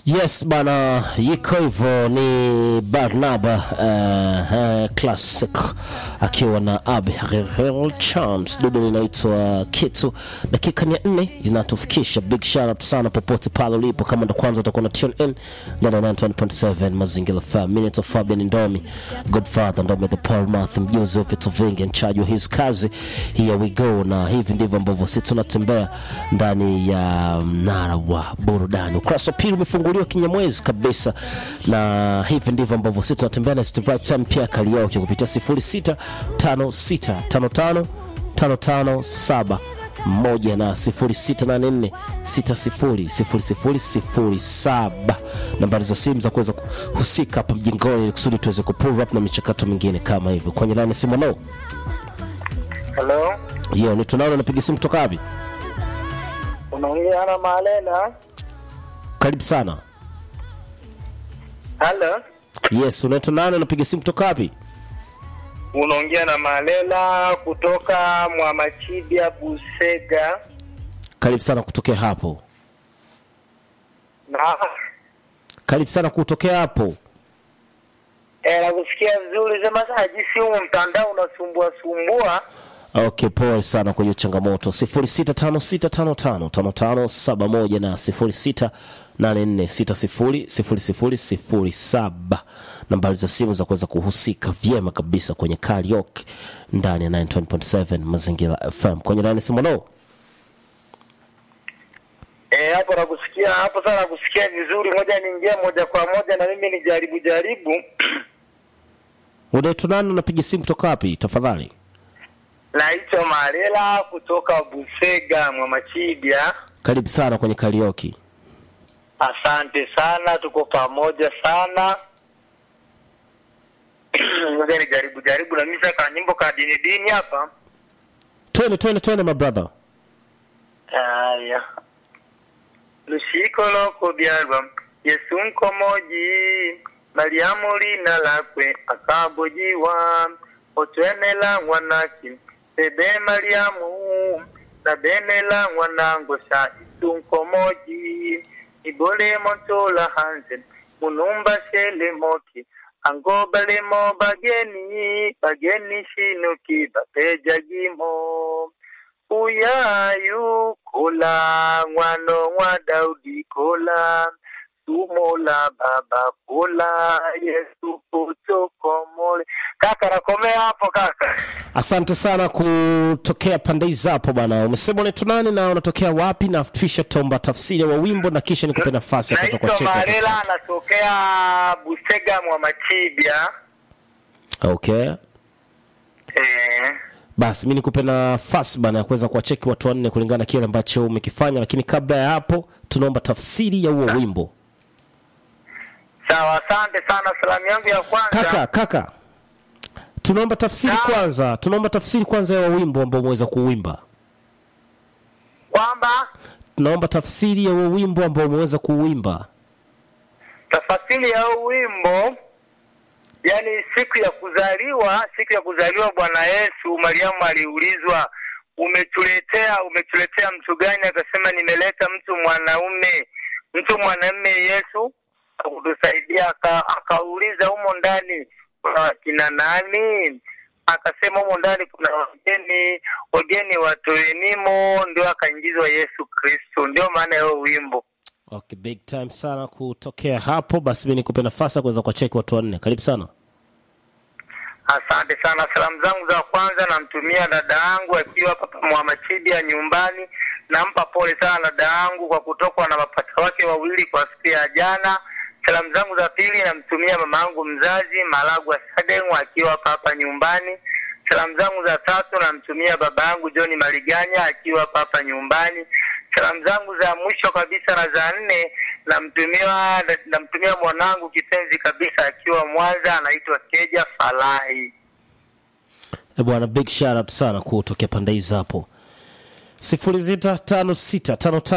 Yes bana, iko hivyo. Ni Barnaba uh, uh, Classic akiwa na Abigail Chams, dudu linaitwa Kitu. Dakika ni ya nne inatufikisha. Big shout out sana popote pale ulipo, kama ndo kwanza utakuwa na tune in ndani ya 91.7 Mazingira FM. Minute of Fabian Ndomi, Godfather Ndomi the Paul Math, mjuzi wa vitu vingi, mchaji wa hizi kazi. Here we go, na hivi ndivyo ambavyo sisi tunatembea ndani ya mnara wa burudani. Ukurasa wa pili umefunguliwa kinyamwezi kabisa, na hivi ndivyo ambavyo sisi tunatembea na Steve Right Time pia karaoke kupitia 0656555557 moja na 0684600007 nambari za simu za kuweza kuhusika hapa mjingoni, ili kusudi tuweze kupull up na michakato mingine kama hivyo. Kwenye line ya simu no Halo, hiyo ni tunalo, napiga simu kutoka wapi? unaongea na Malena. Karibu sana. Halo, Yes, unaitwa nani? Unapiga simu kutoka wapi? unaongea na Malela kutoka Mwamachibia Busega. Karibu sana kutokea hapo. Na Karibu sana kutokea hapo. eh, nakusikia vizuri, sema sasa jinsi huu mtandao unasumbua sumbua. Okay, pole sana kwa hiyo changamoto. 0656555571 na 0684600007 nambari za simu za kuweza kuhusika vyema kabisa kwenye karaoke ndani ya 9.7 Mazingira FM. Kwenye line simu no. Eh, hapo nakusikia hapo sana, nakusikia vizuri. Ngoja niingie moja kwa moja na mimi nijaribu jaribu. Unaitwa nani? Unapiga simu kutoka wapi tafadhali? Naitwa Malela kutoka Busega Mwamachibia. Karibu sana kwenye karaoke. Asante sana, tuko pamoja sana. Ngoja nijaribu jaribu na mimi sasa nyimbo ka dini dini hapa. Twende twende twende my brother. Haya. Lushiko loko byalwa Yesu nkomoji Mariamu lina lakwe akabojiwa otwenela mwanaki bebe Mariamu na benela mwanango sha Yesu nkomoji ibole montola hanze munumba shele moki ango balemo bageni bageni shinuki bapejagimo uyayu kola ngwano ngwa daudi kola tumola baba kola yesu kutokomole kaka nakomea hapo kaka Asante sana kutokea pande hizi hapo bwana. Umesema unaitwa nani na unatokea wapi, na kisha tomba tafsiri wa wimbo na kisha nikupe nafasi ya kuweza naitwa kuwacheka watu marela watatu. anatokea busega mwa machibia Okay, eh, basi mi nikupe nafasi bana ya kuweza kuwacheki watu wanne kulingana na kile ambacho umekifanya, lakini kabla ya hapo tunaomba tafsiri ya huo wimbo. sawa asante sana salamu yangu ya kwanza Kaka, kaka, tunaomba tafsiri Naam. kwanza, tunaomba tafsiri kwanza ya huo wimbo ambao umeweza kuuimba. kwamba Tunaomba tafsiri ya huo wimbo ambao umeweza kuuimba. tafasiri ya huu wimbo yani siku ya kuzaliwa siku ya kuzaliwa bwana yesu mariamu aliulizwa umetuletea umetuletea mtu gani akasema nimeleta mtu mwanaume mtu mwanaume yesu akutusaidia aka- akauliza humo ndani kuna wakina nani akasema humo ndani kuna wageni wageni watoenimo ndio akaingizwa yesu kristo ndio maana ya huo wimbo Okay, big time sana kutokea hapo. Basi mi nikupe nafasi ya kuweza kuwacheki watu wanne. Karibu sana. Asante sana. Salamu zangu za kwanza namtumia dada yangu akiwa hapa Mwamachibia nyumbani. Nampa pole sana dada yangu kwa kutokwa na mapacha wake wawili kwa siku ya jana. Salamu zangu za pili namtumia mama yangu mzazi Malagwa Sadeng akiwa hapa hapa nyumbani. Salamu zangu za tatu namtumia baba yangu John Maliganya akiwa hapa hapa nyumbani. Salamu zangu za mwisho kabisa na za nne namtumia namtumia mwanangu kipenzi kabisa akiwa Mwanza anaitwa Keja Falahi. Eh, bwana big shout out sana kutokea pande hizi hapo. sifuri sita tano sita tano tano